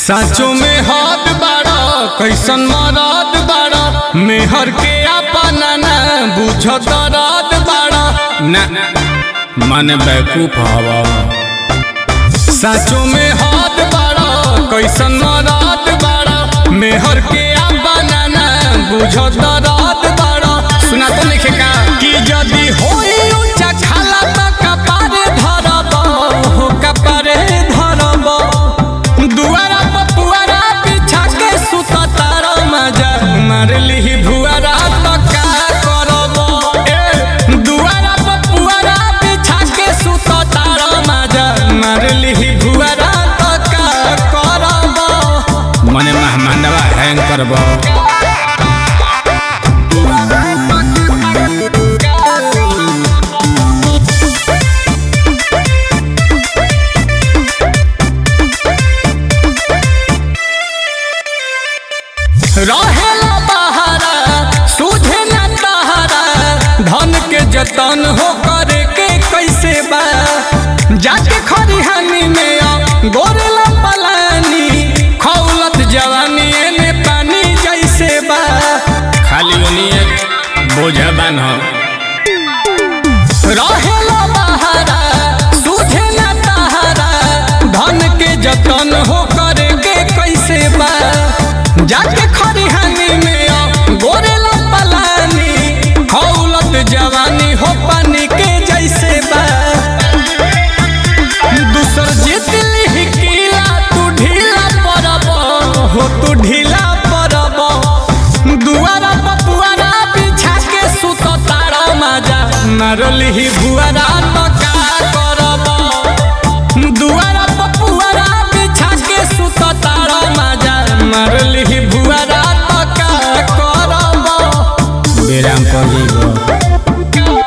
साचो में हाथ बाड़ा कैसन मराद बाड़ा मेहर के अपना ना बुझ दराद बाड़ा ना मन बैकूफ हवा साचो में हाथ बाड़ा कैसन मराद बाड़ा मेहर के अपना ना बुझ दराद बाड़ा सुना तो लिखे का कि यदि होई ऊंचा खाला त कपारे धरब हो कपारे धरब दुआरा पर पुआरा बिछा के सुत तारा मजा मार लिही भुआरा तो का करब ए दुआरा पर पुआरा बिछा के सुत तारा मजा मार लिही भुआरा तो का करब मने मेहमानवा हैंग करब रहेला बहारा सूझे न तहारा धन के जतन हो करे के कैसे बा जाके खरिहानी में आ गोरेला पलानी खौलत जवानी एने पानी जैसे बा खाली ओनिए बोझा बान रहेला बहारा सूझे न तहारा धन के जतन हो करे के कैसे बा जाके खरिहानी में आ गोरेला पलानी खौलत जवानी हो पानी के जैसे बा दूसर जीत लिही किला तू ढीला पड़ब हो तू ढीला पड़ब दुआरा पपुआरा बिछा के सुत तारा माजा मारलिही भुआरा तो का करब दुआरा पपुआरा बिछा के सुत तारा माजा मारलिही भुआरा तो का करब बेराम कर जइबो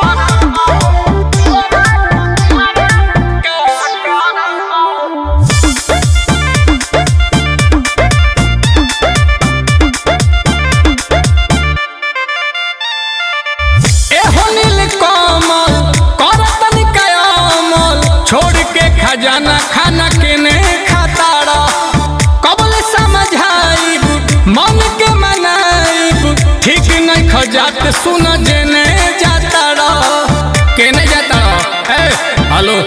एहो नील कमल करतन कयामल छोड़ के खजाना खाना केने खाताड़ा कबल समझाइब मन के मनाइब ठीक नहीं खजात सुन जेने जाताड़ा केने जाताड़ा ए हेलो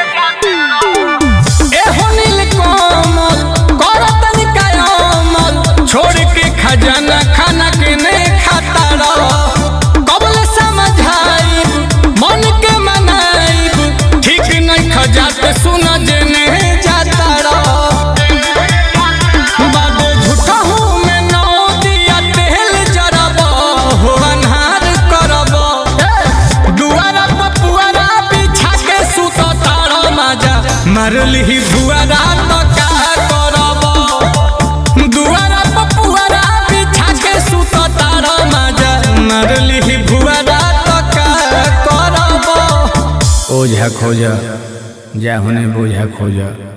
एहो नील कमल करतन कयामल छोड़ के खजाना खाना केने खाताड़ा कबल समझाइब मन के मनाइब ठीक नहीं खजात सुन जेने जाताड़ा बादे झूठा हूँ मैं नौ दिया तेल जरब हो अन्हार करब दुआरा पपुआरा बिछा के सुत तारा माजा मारलिही भुआरा तो का करब दुआरा पपुआरा बिछा के सुत तारा माजा मारलिही भुआरा तो का करब ओझा खोजा जा होने बोझा खोजा